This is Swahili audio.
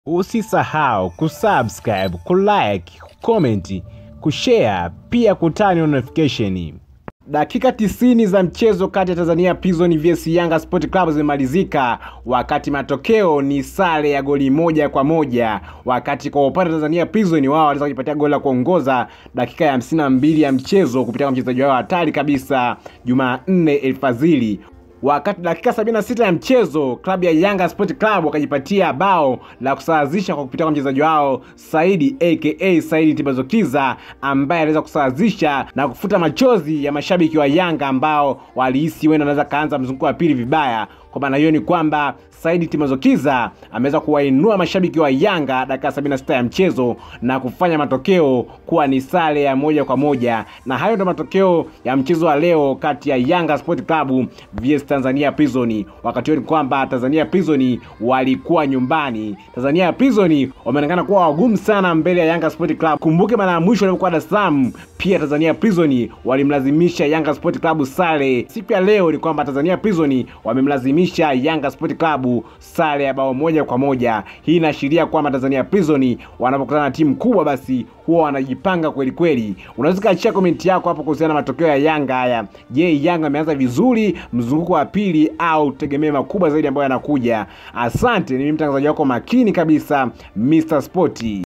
Usisahau kusubscribe, kulike, kucomment, kushare pia kutani notification. Dakika 90 za mchezo kati ya Tanzania Prison vs Yanga Sport Club zimemalizika, wakati matokeo ni sare ya goli moja kwa moja, wakati kwa upande wa Tanzania Prison wao waliweza kujipatia goli la kuongoza dakika ya 52 ya mchezo kupitia kwa mchezaji wao hatari kabisa Jumanne Elfadhili wakati dakika 76 ya mchezo klabu ya Yanga Sport Club wakajipatia bao la kusawazisha kwa kupitia kwa mchezaji wao Saidi aka Saidi Tibazokiza ambaye aliweza kusawazisha na kufuta machozi ya mashabiki wa Yanga ambao walihisi wenda anaweza kaanza mzunguko wa pili vibaya. Kwa maana hiyo ni kwamba Saidi Timazokiza ameweza kuwainua mashabiki wa Yanga dakika 76 ya mchezo na kufanya matokeo kuwa ni sare ya moja kwa moja, na hayo ndio matokeo ya mchezo wa leo kati ya Yanga Sport Club vs Tanzania Prison. Wakati huo ni kwamba Tanzania Prison walikuwa nyumbani. Tanzania Prison wameonekana kuwa wagumu sana mbele ya Yanga Sport Club. Kumbuke mara ya mwisho walipokuwa Dar es Salaam, pia Tanzania Prison walimlazimisha Yanga Sport Club sare. Siku ya leo ni kwamba Tanzania Prison wamemlazimisha Yanga Sport Club sare ya bao moja kwa moja. Hii inaashiria kwamba Tanzania Prison wanapokutana na timu kubwa, basi huwa wanajipanga kweli kweli. Unaweza kaachia komenti yako hapo kuhusiana na matokeo ya Yanga haya. Je, Yanga ameanza vizuri mzunguko wa pili au tegemee makubwa zaidi ambayo yanakuja? Asante, ni mimi mtangazaji wako makini kabisa Mr. Sporty.